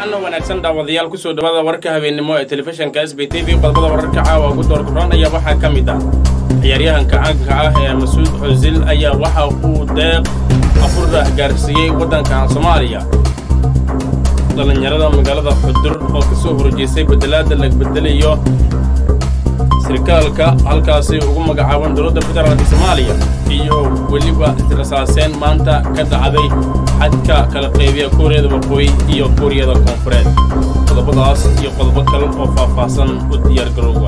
wacanna wanaagsan daawadayaal kusoo dhawaada warka habeennimo ee telefishinka s b t v qodobada wararka caawa ugu door kuranaya waxaa ka mid ah ciyaaryahanka caanka ah ee masuud xusil ayaa waxa uu deeq afurra gaarsiiyey waddanka soomaaliya dhallinyarada magaalada xudur oo ka soo horjeestay beddelaadda la beddelayo sarkaalka halkaasi ugu magacaaban dowladda federaalka soomaaliya iyo weliba israsaaseen maanta ka dhacday xadka kala qaybiya kuuriyada waqooyi iyo kuuriyada koonfureed qodobadaas iyo qodobo kale oo faahfaahsan u diyaargarowga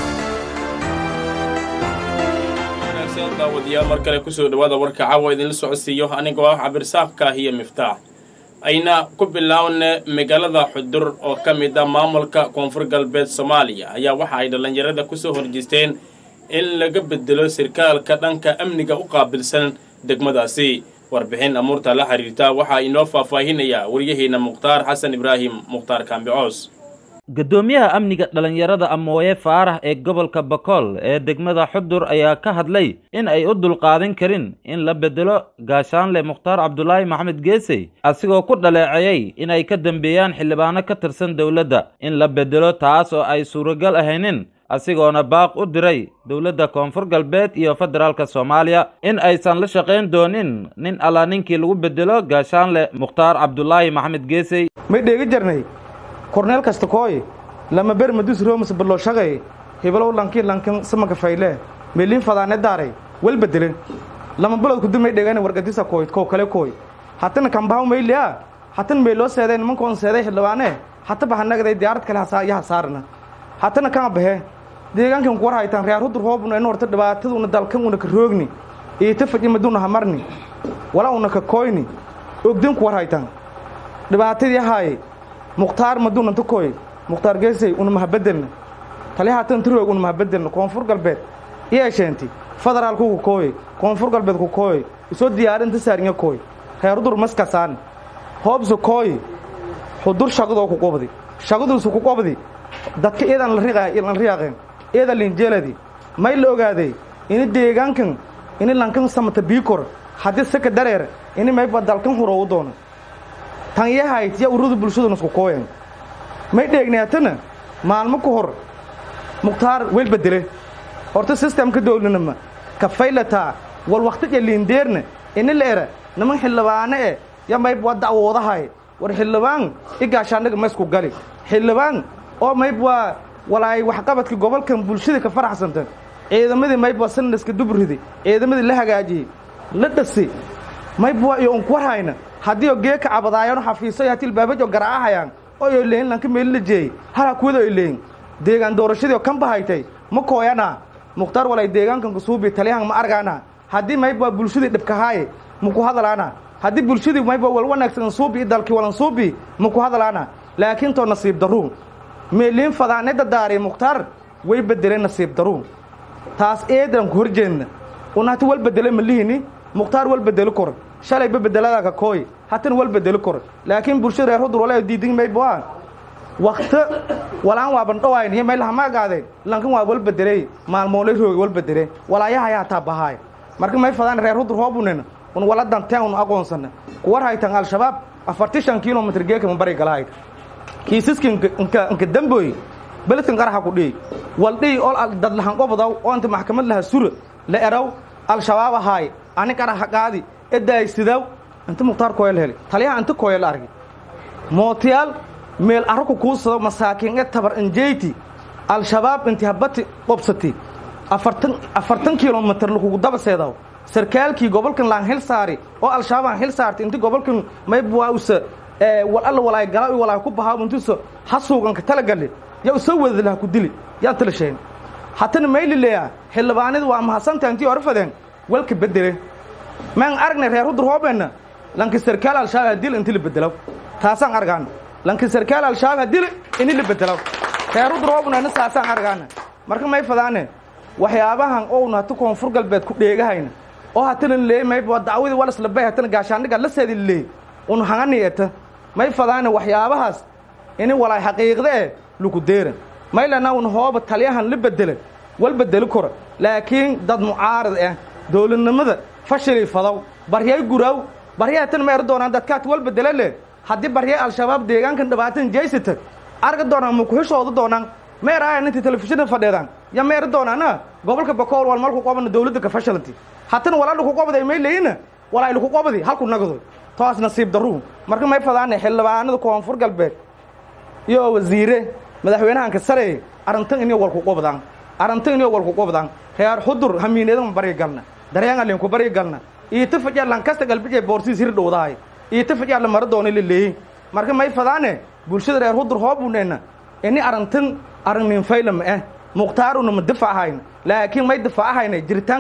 daawadayaal mar kale kusoo dhawaada warka caawa idinla socodsiiyo anigoo ah cabirsaaqka iyo miftaax ayna ku bilaawna magaalada xudur oo ka mid ah maamulka koonfur galbeed soomaaliya ayaa waxa ay dhallinyarada ku soo horjeesteen in laga bedelo sarkaalka dhanka amniga u qaabilsan degmadaasi warbixin amuurta la xiriirta waxaa inoo faahfaahinayaa waryaheena mukhtaar xasan ibraahim mukhtaar kaambicoos guddoomiyaha amniga dhallinyarada amooye faarax ee gobolka bakool ee degmada xudur ayaa ka hadlay in ay u dulqaadan karin in la bedelo gaashaanle mukhtaar cabdulaahi maxamed geesey asigoo ku dhaleeceeyey in ay ka dambeeyaan xildhibaano ka tirsan dowladda in la bedelo taas oo ay suuragal ahaynin asigoona baaq u diray dowladda koonfur galbeed iyo federaalka soomaaliya in aysan la shaqayn doonin nin allaa ninkii lagu bedelo gaashaanle mukhtaar cabdulaahi maxamed geesey may dheegi jarnay korneel kasta kooy lama ber madus romas ballo shaqay hebalow lanki lankan samaka fayle meelin fadaane daaray wal bedelen lama balod ku dumay dhegana wargadisa kooy ko kale kooy hatana kambaw mayliya hatan meelo seeday nimankoon seeday xildhibaane hata bahanagday diyaarad kale hasaa iyo hasaarna hatana kama bahe deegaankan ku war haytaan reer hudur hoobuna in horta dhibaataduna dalkan una ka roogni iita faji maduna hamarni wala una ka koyni ogdin ku war haytaan dhibaatadii haaye mukhtaar maduun anta kooy mukhtaar geesey una mahabedelna tali haatan tiroog una mahabedelna koonfur galbeed iyeesheenti federaalku ku kooye koonfur galbeed ku kooye isoo diyaarinta saarinya kooy reer hudur maskasaan hoobsu kooy xudur shaqadoo ku qobdi shaqaduusu ku qobdi dadka iyadan la riyaaqeen iyada linjeeladi may la ogaaday ini deegaankan ini lankan samata biikor haddii saka dareer ini mayba dalkan huroowu doono tan yahayt ya ururada bulshaduna isku kooyan may dheegnaatana maalmo ka hor mukhtaar wel bedele horta sistemka dowlanima ka faylataa wal wakhtiga liindeerna ini la era niman xildhibaane e ya mayb waa dacwoodahay war xildhibaan i gaashaandhaga ma isku gali xildhibaan oo mayb waa walaay waxqabadka gobolkan bulshada ka faraxsanta ciidamadii mayb waa sandaska dubridi ciidamadii la hagaajiyey la dhasi mayb waa iyo unku warhayna haddii oo geeka cabadaayano xafiiso hatii ilbaabajo garaacahayaan oo yo leeyin lanka meeli la jeeyey hala kuwada oy leeyin deegaan doorashadii oo kan bahaytay ma kooyanaa mukhtaar walay deegaankan kusuubi taliyahan ma argaana haddii mayb waa bulshadii dhibkahaaye maku hadalaana haddii bulshadii mayba wal wanaagsan suubi i dalkii walan suubi maku hadalaana laakiin too nasiib daruu meeliin fadaanada daari mukhtaar way bedeleen nasiib daruu taas eedan ku horjeedna una hati wal bedele malihini mukhtaar wal bedeli kor shalayba bedeladaaka kooy hatana wal bedeli kor laakiin bulshada reer hudur wala diidin mayba wakta walaan waaban dhawayn iyo maylaha ma agaadeen lankan waa wal bedeley maalmoolay roogi wal bedele walaayahayaa hataa bahaay marka may fadaan reer hudur hoobunena un wala danteen un aqoonsana kuwar haytan al-shabaab afarti shan kilomitr geeka ma bari galahayt kiisaska inka damboy beledkan qaraxa ku dhihi wal dhihi ol dadlahan qobdaw oo inta maxkamad laha sura la eraw al-shabaab ahaay ani qaraxa qaadi edaay sidaw inta mukhtaar kooyal heli taliyaha inta kooya la argay mootiyaal meel arraku kuu sado masaakiin e tabar injeyti al-shabaab inti habati qobsati afartan afartan kilomitr lakugu daba seedaw sarkaalkii gobolkan laan hil saari oo al-shabaab aan hil saartay inti gobolkan mayba usa wal alla walaay galaa walaay ku bahaa intuusa hasuuganka talagali yaa usoo wadada laha ku dili yaan tala sheegin hatana mayli leeyaa xildhibaanadu waa mahadsantaha intii hore fadeen walka bedele maan aragnay reer hudur hoobeenna lanki sarkaal al-shabaab ha dil inti la bedelaw taasaan argaana lanki sarkaal al-shabaab ha dil ini la bedelaw reer hudur hoobunana saasaan argaana marka may fadaane waxyaabahan ouna hata koonfur galbeed ku dheegahayna oo hatana leey mayba dacwadii walaslabay hatana gaashaandhiga la seedi leey un hangani eta may fadaane waxyaabahaas ini walaay xaqiiqda eh lagu deera maylana un hooba taliyahan la bedela wal bedeli kora laakiin dad mucaarad ah dowladnimada fashilay fadaw baryay guraaw baryaha tan ma er doonaan dadkaat wal bedela le haddii barye al-shabaab deegaankan dhibaatan jeysata arga doonaan ma kuhishooda doonaan meer ayan intii telefishinada fadheedaan ya meeri doonaana gobolka bakool wal malku qobana dowladda ka fashalanti hatana walaa dhuku qobday may leyina walaa dhuku qobdi halku nagado toas nasiib daruu marka may fadaane xildhibaanada koonfur galbeed iyo wasiire madaxweynahanka sare arrintan inay walku qobdaan arrintan inay walku qobdaan reer xudur hamiineedan bari galna dareenalen ku bari galna iyo tafajar lankasta galbije boorsiis hir dhowdahay iyo tafajar la mara doona leleeyin marka may fadaane bulshada reer xudur hoobuneyna ini arrintan arrin ninfayla ma eh mukhtaaruna ma difaahayn laakiin may difaacahayna jiritaan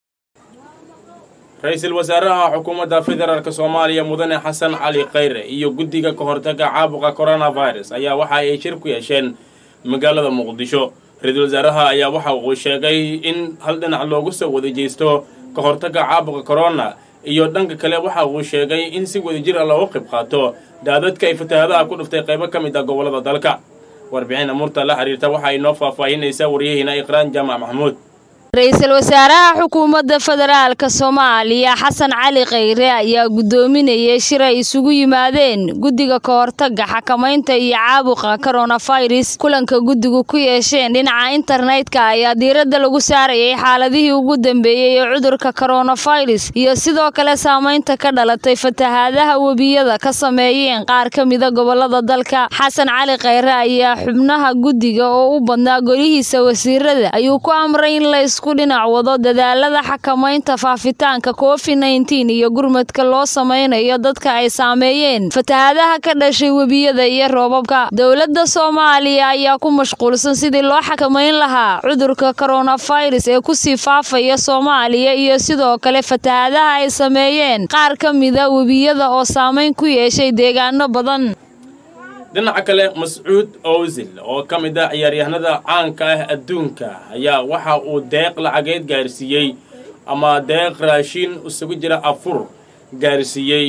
ra-iisul wasaaraha xukuumadda federaalk soomaaliya mudane xasan cali khayre iyo guddiga ka hortaga caabuqa coronavirus ayaa waxa ay shir ku yeesheen magaalada muqdisho ra-iisul wasaaraha ayaa waxa uu sheegay in hal dhinac loogu soo wada jeysto ka hortagga caabuqa corona iyo dhanka kale waxa uu sheegay in si wadajir ah looga qayb qaato daadadka ay fatahaadaha ku dhuftay qaybo ka mid ah gobollada dalka warbixin amuurta la xiriirta waxa ay noo faahfaahinaysaa waryahiina iqraan jaamac maxamuud ra-iisul wasaaraha xukuumadda federaalka soomaaliya xasan cali khayre ayaa guddoominayay shir ay isugu yimaadeen guddiga ka hortagga xakamaynta iyo caabuqa koronafirus kulanka guddigu ku yeesheen dhinaca internetka ayaa diiradda lagu saarayay xaaladihii ugu dambeeyey ee cudurka koronafirus iyo sidoo kale saamaynta ka dhalatay fatahaadaha webiyada ka sameeyeen qaar ka mida gobolada dalka xasan cali khayre ayaa xubnaha guddiga oo u badnaa golihiisa wasiirada ayuu ku amray in la isku dhinac wado dadaalada xakamaynta faafitaanka covid nneteen iyo gurmadka loo sameynayo dadka ay saameeyeen fatahaadaha ka dhashay webiyada iyo roobabka dowladda soomaaliya ayaa ku mashquulsan sidii loo xakamayn lahaa cudurka koronafirus ee kusii faafaya soomaaliya iyo sidoo kale fatahaadaha ay sameeyeen qaar ka mida webiyada oo saameyn ku yeeshay deegaano badan dhinaca kale mascuud owsil oo ka mid ah ciyaaryahanada caanka ah adduunka ayaa waxa uu deeq lacageed gaarsiiyey ama deeq raashin isugu jira afur gaarsiiyey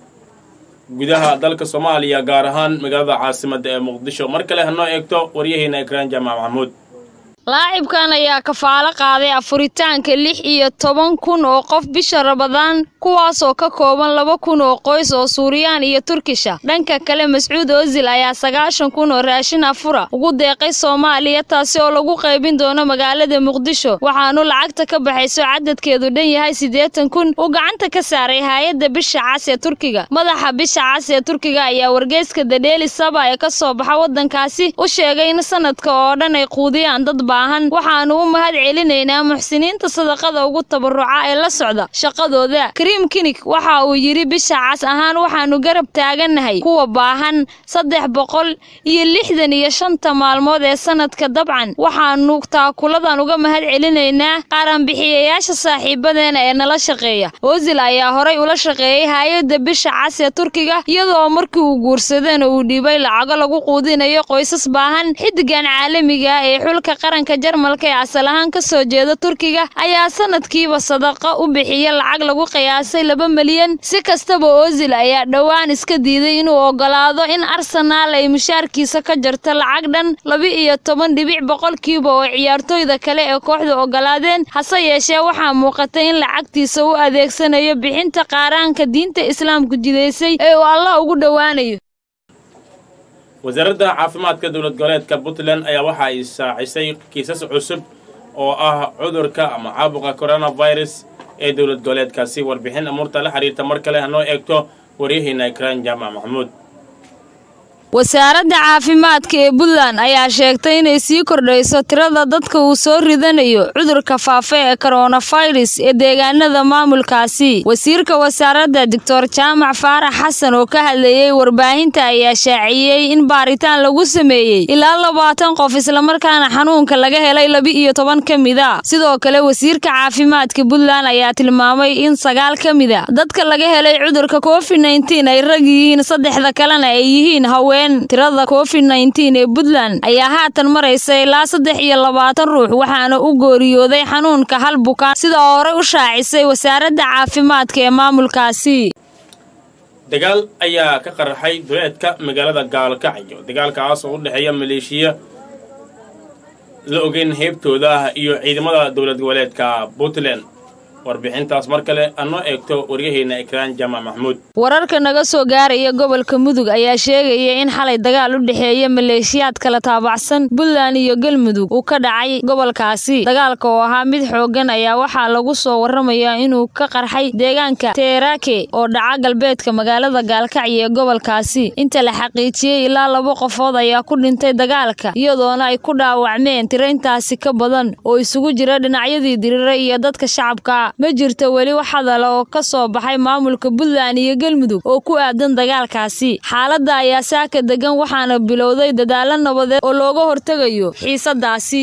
gudaha dalka soomaaliya gaar ahaan magaalada caasimadda ee muqdisho mar kale hanoo eegto waryaheena ekraan jaamac maxamuud laacibkan ayaa kafaalo qaaday afuritaanka lix iyo toban kun oo qof bisha rabadaan kuwaasoo ka kooban laba kun oo qoys oo suuriyaan iyo turkisha dhanka kale mascuud ozil ayaa sagaashan kun oo raashin afura ugu deeqay soomaaliya taasi oo lagu qaybin doono magaalada muqdisho waxaanu lacagta ka baxayso cadadkeedu dhan yahay siddeetan kun uu gacanta ka saaray hay-adda bisha cas ee turkiga madaxa bisha cas ee turkiga ayaa wargeyska dadheeli saba ee ka soo baxa waddankaasi u sheegay in sanadka oo dhan ay quudiyaan dad waxaanu u mahad celinaynaa muxsiniinta sadaqada ugu tabaruca ee la socda shaqadooda kariim kinig waxa uu yidhi bisha cas ahaan waxaanu garab taagannahay kuwa baahan saddex boqol iyo lixdan iyo shanta maalmood ee sanadka dabcan waxaanu taakuladan uga mahad celinaynaa qaaranbixiyayaasha saaxiibadeena ee nala shaqeeya ozil ayaa horay ula shaqeeyey hay-adda bisha cas ee turkiga iyadoo markii uu guursadeen uu dhiibay lacago lagu quudinayo qoysas baahan xidigan caalamiga ee xulka qaranka jarmalka ee asal ahaan ka soo jeeda turkiga ayaa sanadkiiba sadaqa u bixiya lacag lagu qiyaasay laba milyan si kastaba ozil ayaa dhowaan iska diiday inuu ogolaado in arsenaal ay mushaarkiisa ka jarto lacag dhan laba iyo toban dhibic boqolkiiba oo ciyaartooyda kale ee kooxda ogolaadeen hase yeeshee waxaa muuqatay in lacagtiisa u adeegsanayo bixinta qaaraanka diinta islaamku jidaysay ee uu allah ugu dhowaanayo wasaaradda caafimaadka dowlad goboleedka puntland ayaa waxa ay saacisay kiisas cusub oo ah cudurka ama caabuqa coronavirus ee dowlad goboleedkaasi warbixin amuurta la xiriirta mar kale hanoo eegto waryaheena ekraan jaamac maxamuud wasaaradda caafimaadka ee puntland ayaa sheegtay inay sii kordhayso tirada dadka uu soo ridanayo cudurka faafa ee koronafirus ee deegaanada maamulkaasi wasiirka wasaaradda doctor jaamac faarax xasan oo ka hadlayey warbaahinta ayaa shaaciyey in baaritaan lagu sameeyey ilaa labaatan qof islamarkaana xanuunka laga helay laba iyo toban ka mid a sidoo kale wasiirka caafimaadka puntland ayaa tilmaamay in sagaal ka mid a dadka laga helay cudurka covid nneteen ay rag yihiin saddexda kalena ay yihiin haween tirada covid nneteen ee puntland ayaa haatan maraysa ilaa saddex iyo labaatan ruux waxaana u gooriyooday xanuunka hal bukaan sida horey u shaacisay wasaaradda caafimaadka ee maamulkaasi dagaal ayaa ka qaraxay duleedka magaalada gaalkacyo dagaalkaas oo u dhexeeya maleeshiya la ogeyn heybtooda ah iyo ciidamada dowlad goboleedka puntland warbixintaas mar kale anoo eegto waryaheyna ekraan jaamac maxmuud wararka naga soo gaaraya gobolka mudug ayaa sheegaya in xalay dagaal u dhexeeya maleeshiyaad kala taabacsan puntland iyo galmudug uu ka dhacay gobolkaasi dagaalka oo ahaa mid xooggan ayaa waxaa lagu soo waramayaa inuu ka qarxay deegaanka teerake oo dhaca galbeedka magaalada gaalkacyo ee gobolkaasi inta la xaqiijiyey ilaa laba qofood ayaa ku dhintay dagaalka iyadoona ay ku dhaawacmeen tiraintaasi ka badan oo isugu jira dhinacyadii dirira iyo dadka shacabka ma jirto weli wax hadala oo ka soo baxay maamulka puntland iyo galmudug oo ku aadan dagaalkaasi xaaladda ayaa saaka degan waxaana bilowday dadaalo nabadeed oo looga hortegayo xiisadaasi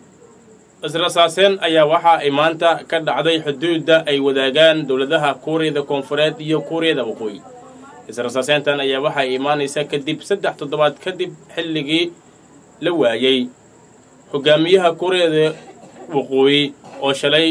israsaaseen ayaa waxa ay maanta ka dhacday xuduudda ay wadaagaan dowladaha kuuriyada koonfureed iyo kuuriyada waqooyi israsaaseyntan ayaa waxa ay imaanaysaa kadib saddex toddobaad kadib xilligii la waayey hogaamiyaha kuuriyada waqooyi oo shalay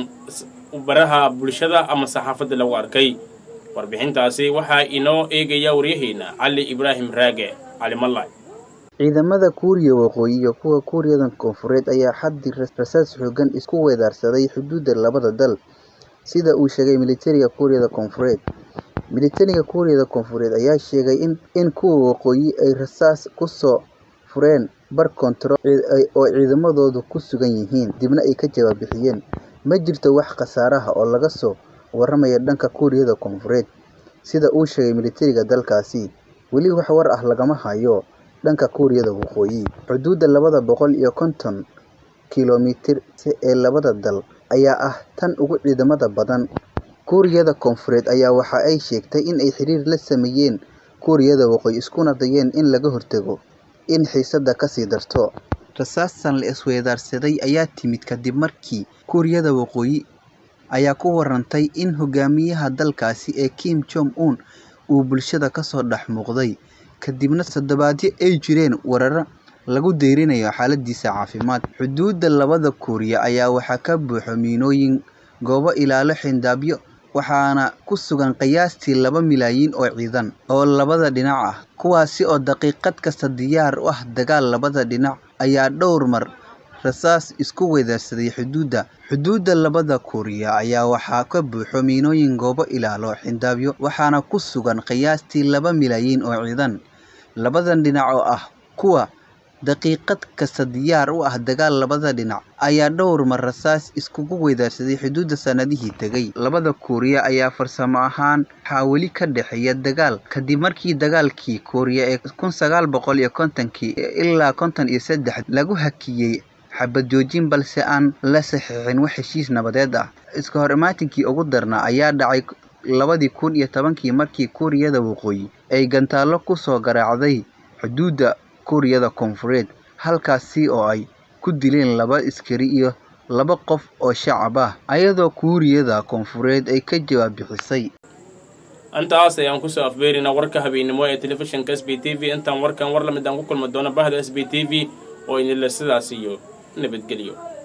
baraha bulshada ama saxaafadda lagu arkay warbixintaasi waxaa inoo eegaya waryaheyna cali ibraahim raage cali mallay ciidamada kuuriya waqooyi iyo kuwa kuuriyada koonfureed ayaa xaddi rasaas xoogan isku weedaarsaday xuduudda labada dal sida uu sheegay militariga kuuriyada koonfureed militariga kuuriyada koonfureed ayaa sheegay in kuwa waqooyi ay rasaas ku soo fureen bar koontarool oo ciidamadoodu ku sugan yihiin dibna ay ka jawaab bixiyeen ma jirto wax khasaaraha oo laga soo waramaya dhanka kuuriyada koonfureed sida uu sheegay militariga dalkaasi weli wax war ah lagama hayo dhanka kuuriyada waqooyi xuduudda labada boqol iyo konton kilomitir ee labada dal ayaa ah tan ugu ciidamada badan kuuriyada koonfureed ayaa waxa ay sheegtay in ay xiriir la sameeyeen kuuriyada waqooyi iskuna dayeen in laga hortago in xiisadda kasii darto rasaastan la isweedaarsaday ayaa timid kadib markii kuuriyada waqooyi ayaa ku warantay in hogaamiyaha dalkaasi ee kim jong un uu bulshada kasoo dhex muuqday kadibna toddobaadyo ay jireen wararo lagu deyrinayo xaaladiisa caafimaad xuduudda labada kuuriya ayaa waxaa ka buuxo miinooyin goobo ilaalo xindaabyo waxaana ku sugan qiyaastii laba milyan oo ciidan oo labada dhinac ah kuwaasi oo daqiiqad kasta diyaar u ah dagaal labada dhinac ayaa dhowr mar rasaas isku weedaarsaday xuduudda xuduudda labada kuuriya ayaa waxaa ka buuxo miinooyin goobo ilaalo xindaabyo waxaana ku sugan qiyaastii laba milyan oo ciidan labadan dhinac oo ah kuwa daqiiqad kasta diyaar u ah dagaal labada dhinac ayaa dhowr mar rasaas iskugu weedaarsaday xuduudda sanadihii tegay labada kuuriya ayaa farsamo ahaan waxaa weli ka dhexeeya dagaal kadib markii dagaalkii kuuriya ee kun sagaal boqol iyo kontonkii ilaa konton iyo saddex lagu hakiyey xabad joojin balse aan la saxiixin wax heshiis nabadeed ah iska hor imaatinkii ugu darnaa ayaa dhacay labadii kun iyo tobankii markii kuuriyada waqooyi ay gantaallo ku soo garaacday xuduudda kuuriyada koonfureed halkaasi oo ay ku dileen laba askari iyo laba qof oo shacab ah ayadoo kuuriyada koonfureed ay ka jawaab bixisay intaas ayaan kusoo afbeerinaa warka habeennimo ee telefishinka s b t v intaan warkan war lamid aan ku kulmi doono bahda s b t v oo idinle sidaas iyo nabadgelyo